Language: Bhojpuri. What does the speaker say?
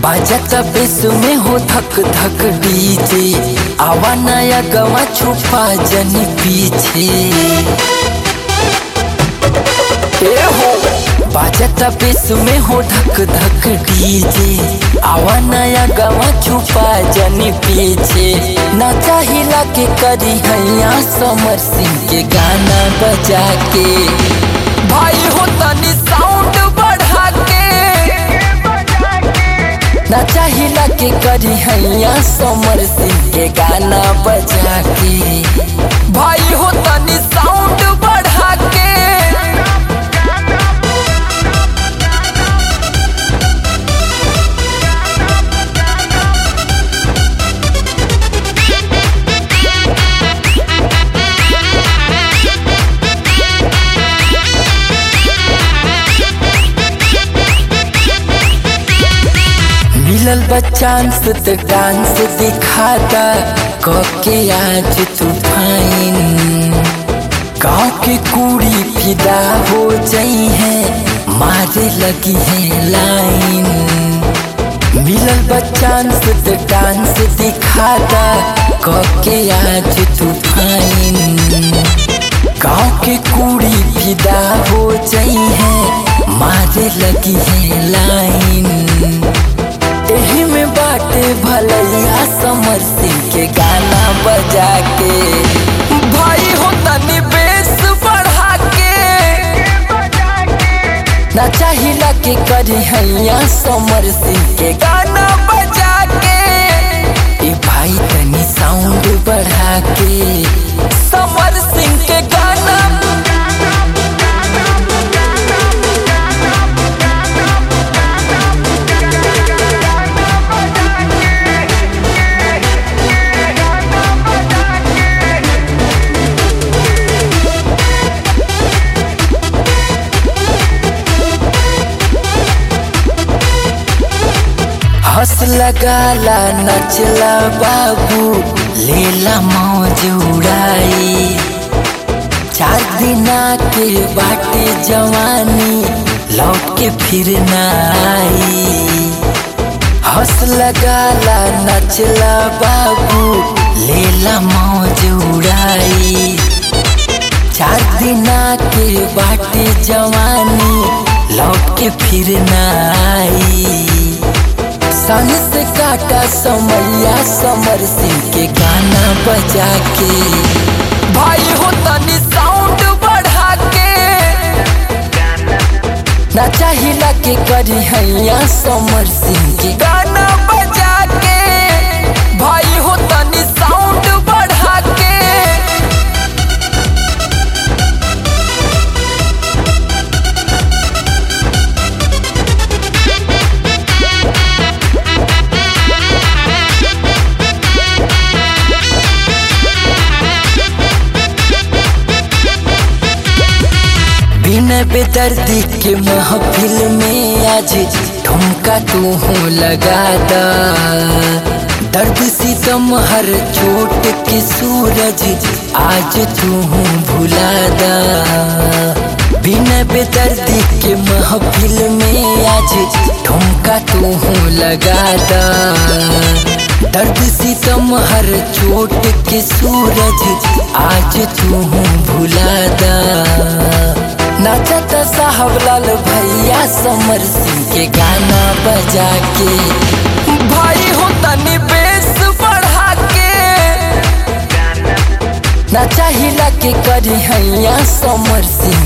बाजत बेस में हो धक धक डीजे आवा नया गवा छुपा जन पीछे ए हो बाजत बेस में हो धक धक डीजे आवा नया गवा छुपा जन पीछे ना चाहिला के करी हैया समर सिंह के गाना बजा के भाई हो तनी साउंड बढ़ा के ना चाहिला के करी हैया समर सिंह के गाना बजा के भाई हो तनी साउंड बढ़ा के मिलल बच्चांस त डांस दिखाता कके आज तूफान गाँव के कुड़ी फिदा हो जाई है मारे लगी है लाइन मिलल बच्चांस त डांस दिखाता कके आज तूफान गाँव के कुड़ी फिदा हो जाई है मारे लगी है लाइन एही में बाटे भलैया समर सिंह के गाना बजा के भाई हो तनी बेस बढ़ा के ना चाहिला के करी हैया समर सिंह के गाना बजा के ए भाई तनी साउंड बढ़ा के समर सिंह के गाना हंस लगाला नचला बाबू लेला मौज उड़ाई चार दिना के बाटे जवानी लौट के फिर ना आई हंस लगाला नचला बाबू लेला मौज उड़ाई चार दिना के बाटे जवानी लौट के फिर ना आई सन से काटा समैया समर सिंह के गाना बजा के भाई हो तनी साउंड बढ़ा के ना चाहिला के करी हैया समर सिंह के गाना बजा के भाई हो तनी साउंड बढ़ा के बिना बेदर्दी के महफिल में आज ठुमका तू हो लगा दा दर्द सितम हर चोट के सूरज आज तू भुला दा बिना बेदर्दी के महफिल में आज ठुमका तू हो लगा दा दर्द सितम हर चोट के सूरज आज तू भुला दा नाचत साहब लाल भैया समर सिंह के गाना बजा के भाई हो तनी बेस बढ़ा के ना चाहिला के करी हैया समर सिंह